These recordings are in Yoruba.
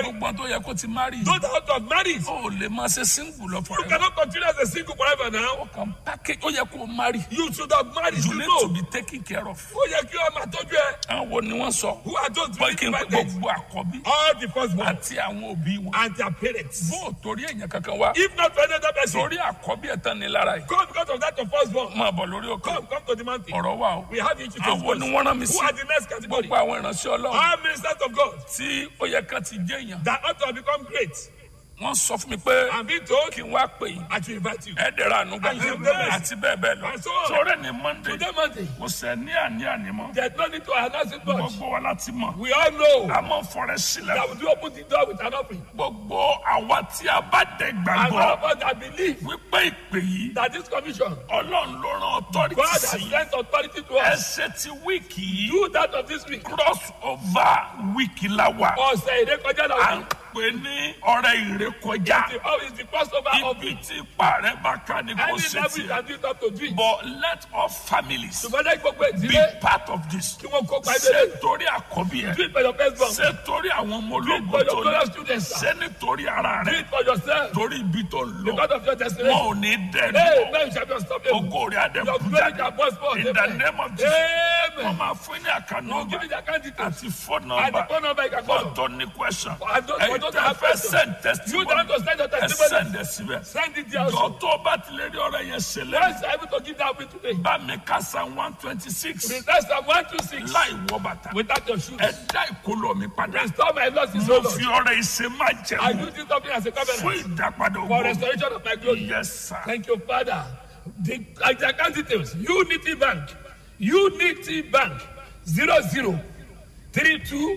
married. gbogbo tó yẹ kó ti má rí Those that ought to have married. o lè máa ṣe single lọ You forever cannot continue as a single forever now. kàn package ó yẹ kó má rí You should have married. you You need know. to be taken care of Ó yẹ kí ọmọ àtọ́jú ẹ. àwọn wo ni wọ́n sọ Who are those bọ́ kí n pé invited? gbogbo àkọ́bí All the firstborn àti àwọn òbí wọn and their parents. bó o torí èèyàn kankan wá If not for another person, torí àkọ́bí ẹ̀ tán ni lára yìí come because of that of firstborn. máa bọ̀ lórí òkè Come, come to the mountain. ọ̀rọ̀ wà o We have issues to àwọn ni discuss. wọ́n rán mi Who sí are the next category? gbogbo àwọn ìránṣẹ́ ọlọ́run All ministers of God tí ó yẹ kán ti jẹ́ èèyàn that ought to have become great. wọ́n sọ fún mi pé I'm being told kí n wá pè yín I should invite you. ẹ̀ẹ́dẹ̀rẹ̀ ànúgbà And you know this. àti bẹ́ẹ̀ bẹ́ẹ̀ lọ And so on. sọ̀rọ̀ ní monday Today Monday, kò sẹ́ ní àní àní mọ́ there's no need to announce it much. gbogbo wa láti mọ̀ We all know a mọ̀ fọrẹ́ sílẹ̀ that we do open the door with an offering. gbogbo àwa tí a bá dẹ̀ And gbàgbọ́ all of us that believe wípé ìpè yìí that this commission, ọlọ́run ló rán authority God has sí sent authority to us. ẹsẹ̀ ti wíìkì yìí Do that of this week. cross over wíìkì la wà Ọ̀sẹ̀ ìrékọjá à náà. ń pè ní ọ̀rẹ́ ìrékọjá The oh, it's the crossover of ibi it. tí parẹ́ bá ká ní kò Any ṣe level you tiẹ̀ can do it up to drink. but let all families Ṣùgbọ́n lẹ́yìn gbogbo be ìdílé part of this kí wọ́n kópa ṣé ìdílé. torí àkọ́bí ẹ̀ Do it for your firstborn. ṣé torí àwọn ọmọ Do it ológun for tó your fellow ní students. ṣé nítorí ara Do rẹ̀ it for yourself. torí ibi tó ń lọ Because of your wọn destination. ò ní dẹnu Hey, man, you shall not stop them. ogo rẹ̀ adé Your glory shall burst forth. in the Amen. name of Jesus wọn Amen. máa fún ní àkànnà No, give me ọba the account details. àti phone And the number phone number you can call. fọ́tò ní question And those- for ẹ̀yin those tẹ́ that have fẹ́ questions, send You testimony don't want to send your ẹ testimony. send ẹ síbẹ̀ Send it there jọ also. tó bá tilẹ̀ rí ọ̀rọ̀ yẹn ṣẹlẹ̀ Once you're able to give that way today. bá mi ká san one twenty six Return Psalm 126 láì wọ bàtà without your shoes. ẹ dá ìkólọ mi padà Restore my losses, mo O fi Lord. ọ̀rọ̀ ìṣe máa I jẹun do this something as a fún covenant ìdápadà for ògbó restoration of my glory. yes sir Thank you, Father. The, like the account details, Unity Bank, Unity Bank, 00 32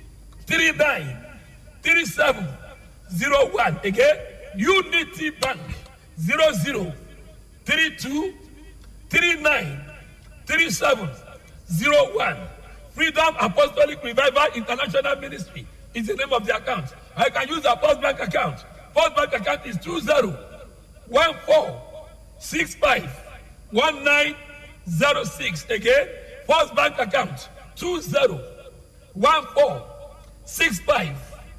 39 37 01. Again, Unity Bank, 00 32 39 37 01. Freedom Apostolic Revival International Ministry is the name of the account. I can use the Post Bank account. Post Bank account is 20 14 65 1906. Again, Post Bank account 20 14 65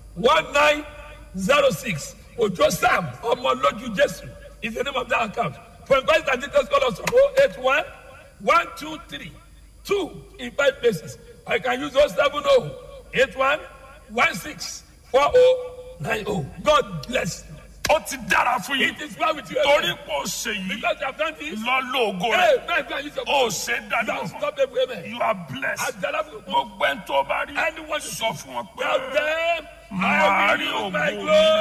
1906. Ojo Sam Omoloju Jesu is the name of that account. For inquiries and details, call us on 081 123 2 in five places. I can use 070 81 16 4090. God bless you. ó ti dára fún yín It is well with you. torí Amen. pé ó ṣe yìí Because you have done this. lọ lóògùn rẹ Hey, man, go and use your ó ṣe You dájú have fún stopped them. Amen. you are blessed Adalafu. gbogbo ẹni tó bá rí Anyone sọ fún wọn pé Tell them, màá I rí will use my ògùn glory.